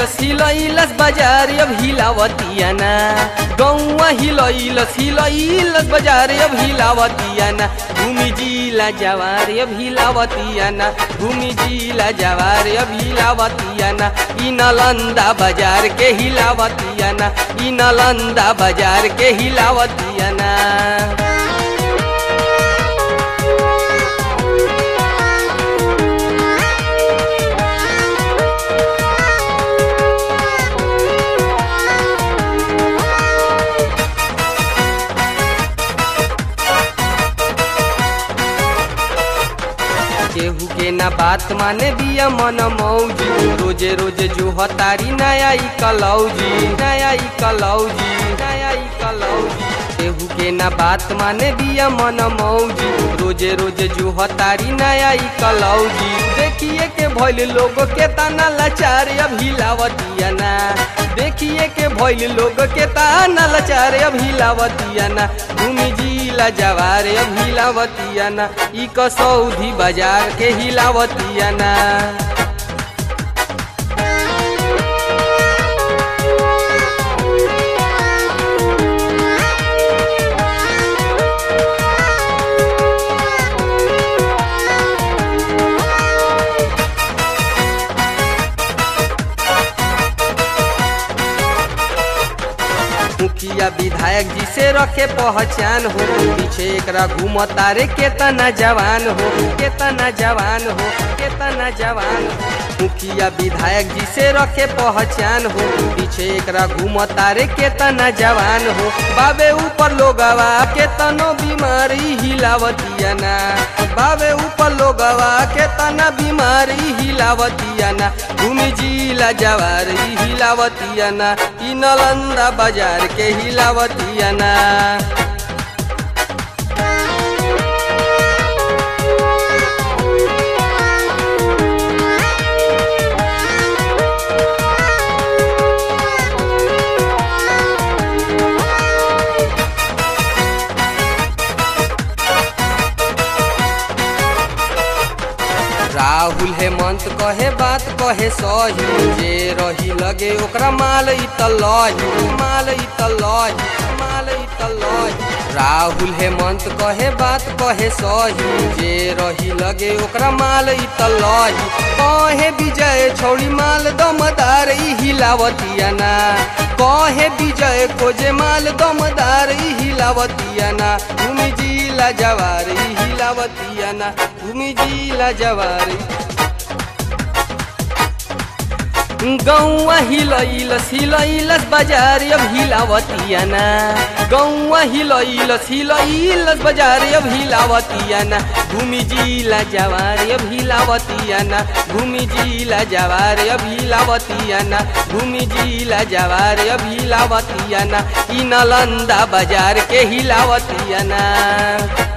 हिलैलस हिलैलस बाजार अब हिलावतिया ना गौवा हिलैलस हिलैलस बाजार अब हिलावतिया ना भूमि जिला जवार अब हिलावतिया ना भूमि जिला जवार अब हिलावतिया ना ई नालंदा बाजार के हिलावतिया ना ई नालंदा बाजार के हिलावतिया ना केहू के ना बात माने दिया मन मौजी रोजे रोजे जो हतारी नया ई कलौजी नया ई कलौजी नया ई कलौजी केहू के ना बात माने दिया मन मौजी रोजे रोजे जो हतारी नया ई कलौजी देखिए के भइल लोग के ताना लाचार अब हिलावतिया ना देखिए के भइल लोग के ताना लाचार अब हिलावतिया ना भूमि जिला जवार अब हिलावतिया ना ई कसौधी बाजार के हिलावतिया ना मुखिया विधायक जी से रखे पहचान हो पीछे एकरा घूमता रे केतना जवान हो केतना जवान हो केतना जवान हो मुखिया विधायक जी से रखे पहचान हो पीछे एकरा घूमता रे केतना जवान हो बाबे ऊपर लोगवा केतनो बीमारी हिलावतिया ना बाबे ऊपर लोगवा केतना बीमारी हिलावतिया ना भूमि जिला जवारी हिलावतिया ना ई नालंदा बाजार के हिलावतिया ना राहुल हेमंत कहे बात कहे सही जे रही लगे ओकरा माल ई त लही माल ई त लही माल ई त लही राहुल हेमंत कहे बात कहे सही जे रही लगे ओकरा माल ई त लही कहे विजय छौड़ी माल दमदार ई हिलावतिया ना कहे विजय खोजे माल दमदार ई हिलावतिया ना भूमि जिला जवार ई हिलावतिया ना भूमि जिला जवार गौवा हिलैलस हिलैलस बाजार अब हिलावतिया ना गौवा हिलैलस हिलैलस बाजार अब हिलावतिया ना भूमि जिला जवार अब हिलावतिया ना भूमि जिला जवार अब हिलावतिया ना भूमि जिला जवार अब हिलावतिया ना ई नालंदा बाजार के हिलावतिया ना